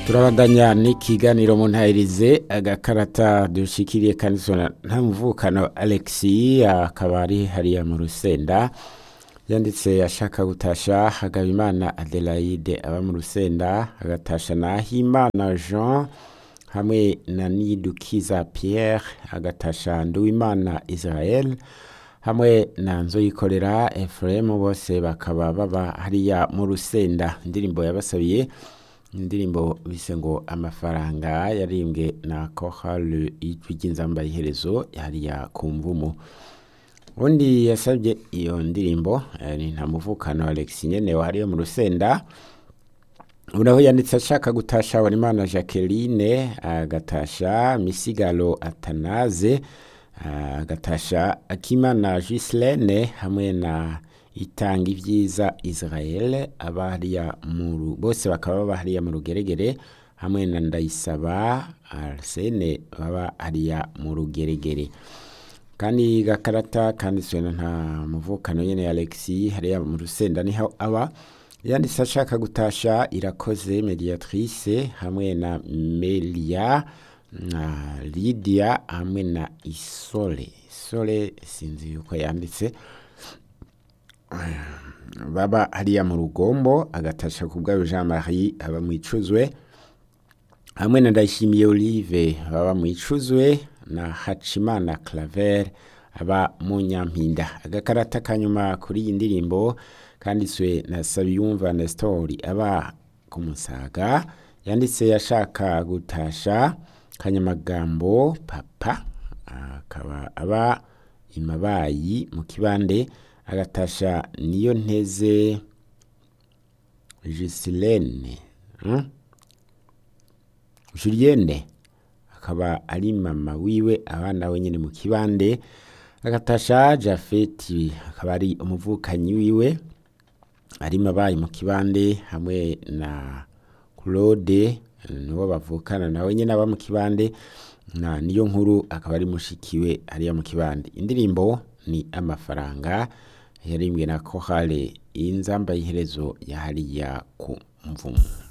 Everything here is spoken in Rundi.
turabandanya n'ikiganiro mu ntahirize agakarata dushikiriye kanisona nta muvukano alexi akaba ari hariya mu rusenda yanditse ashaka gutasha hagabimana adelaide aba mu rusenda agatasha na himana jean hamwe na nidukiza pierre agatasha nduwimana israel hamwe na nzoyikorera efuremu bose bakaba baba hariya mu rusenda indirimbo yabasabiye indirimbo bise ngo amafaranga yarimbwe na kohale ijwi ry'inzamba iherezo hariya ku mvumu undi yasabye iyo ndirimbo eh, ni nta muvukano alex nyene hariya mu rusenda unaho yanditse ashaka gutasha Habanimana Jacqueline agatasha Misigaro Atanaze agatasha Akimana Gislene hamwe na itanga ibyiza Israel abahariya mu bose bakaba baba hariya mu rugeregere hamwe na Ndayisaba Arsene baba hariya mu rugeregere kandi gakarata kanditswe na nta muvukano nyene Alexi hariya mu rusenda niho aba yanditse ashaka gutasha irakoze mediatrice hamwe na melia na lydia hamwe na isole isole sinzi yuko yanditse baba hariya mu rugombo agatasha ku bwayo jean marie aba mu icuzwe hamwe na ndayishimiye olive baba mu icuzwe na hacimana claver aba mu nyampinda agakarata kanyuma kuri iyi ndirimbo kanditswe na Sabiyumva Nestori aba ku Musaga yanditse yashaka gutasha kanyamagambo papa akaba aba imabayi mu kibande agatasha niyo nteze Gisilene hmm? Julienne akaba ari mama wiwe abana we nyine mu kibande agatasha Jafeti akaba ari umuvukanyi wiwe ari mabaye mu kibande hamwe na Claude niwo bavukana nawe nyine aba mu kibande na niyo nkuru akaba ari mushikiwe hariya mu kibande indirimbo ni amafaranga yarimbwe na kohale inzamba y'iherezo ya hariya ku mvumu